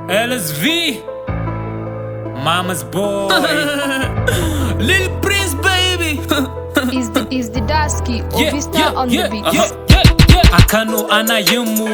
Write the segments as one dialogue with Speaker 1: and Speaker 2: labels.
Speaker 1: LSV, Mama's boy.
Speaker 2: Lil Prince, baby.
Speaker 3: is the is the Dasky
Speaker 1: Yeah,
Speaker 3: Ovista
Speaker 1: yeah,
Speaker 3: on
Speaker 1: yeah,
Speaker 3: the beat.
Speaker 1: yeah, yeah, yeah. A Kano ana yin mu,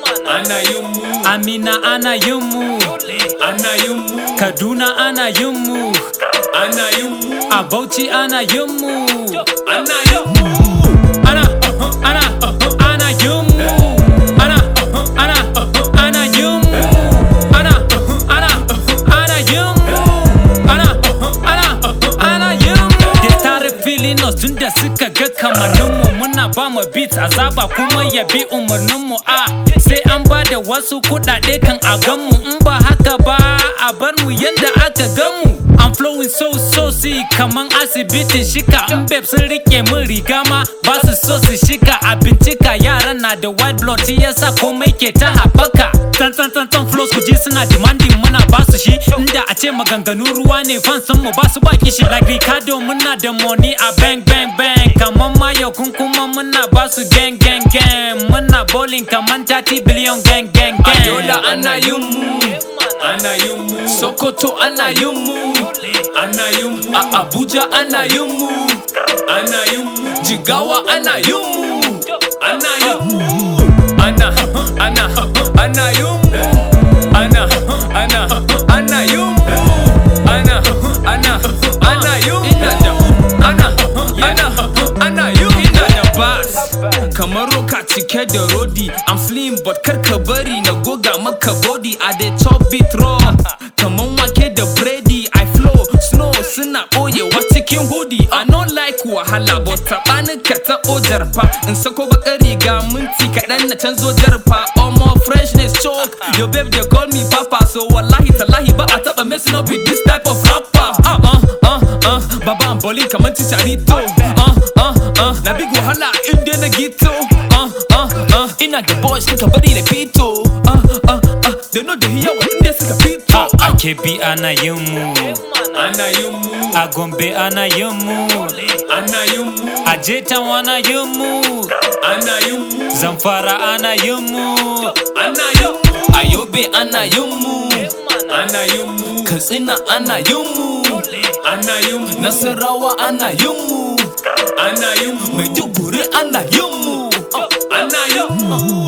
Speaker 2: Ana yin mu,
Speaker 1: Amina ana yin mu,
Speaker 2: ana yin mu,
Speaker 1: Kaduna ana yin mu,
Speaker 2: ana yin mu,
Speaker 1: a Bauchi ana yin mu,
Speaker 2: ana yin mu.
Speaker 1: ana ana ana yin mu, ana ana ana yin mu, ana ana ana yin mu, ana ana ana yin mu. Da tare filin us tun da suka ga kamanninmu muna ba mu beat azaba kuma ya bi umarninmu a sai an ba da wasu kuɗaɗe kan a ganmu in ba haka ba a bar mu yanda aka ganmu I'm flowing so so see kaman asibitin shika in babe sun rike min riga ma ba su so su shika a bincika yaran na da white blood shi yasa komai ke ta haɓaka tan tan tan tan flows ku ji suna demanding muna ba su shi inda a ce maganganu ruwa ne fans mu ba su ba kishi like Ricardo muna da money a bang bang bang kaman mayo kun kuma muna ba su gang gang gang muna bowling kaman 30 billion gang gang gang
Speaker 2: Yola ana yin mu, ana yin mu. Sokoto ana yin mu, ana yin mu. A Abuja ana yin mu, ana yin mu. Jigawa ana yin mu, ana yin mu. Ana, ana, ana yin mu. Ana, ana, ana yin mu. Ana, ana, ana yin mu. Ina da, ana, ana, ana yin mu. Ina da bass. kamar roka cike da rodi I'm slim but kar ka bari na goga maka body a dey chop it raw kaman wake da brady I flow snow suna ɓoyewa cikin hoodie I no like wahala but taɓani ka taɓo jarfa in sako bakar riga minti kaɗan na canzo jarfa omo freshness choke your babe dey call me papa so wallahi tallahi ba a taɓa messing up with this type of rapper uh, uh, uh, uh, baba I'm balling kaman chicharito uh, uh, uh, na big wahala in dai na gito uh, uh, uh, ina da boys suka bari na fito uh, uh, uh, they know da yawa inda suka fito
Speaker 1: a kebi ana yin mu
Speaker 2: ana yin mu
Speaker 1: a gombe ana yin mu
Speaker 2: ana yin mu
Speaker 1: a jetan ana yin mu
Speaker 2: ana yin mu
Speaker 1: zamfara ana yin mu
Speaker 2: ana yin mu a yobe ana yin mu ana yin mu katsina ana yin mu ana yin mu nasarawa ana yin mu ana yin mu maiduguri ana yin mu ana yin mu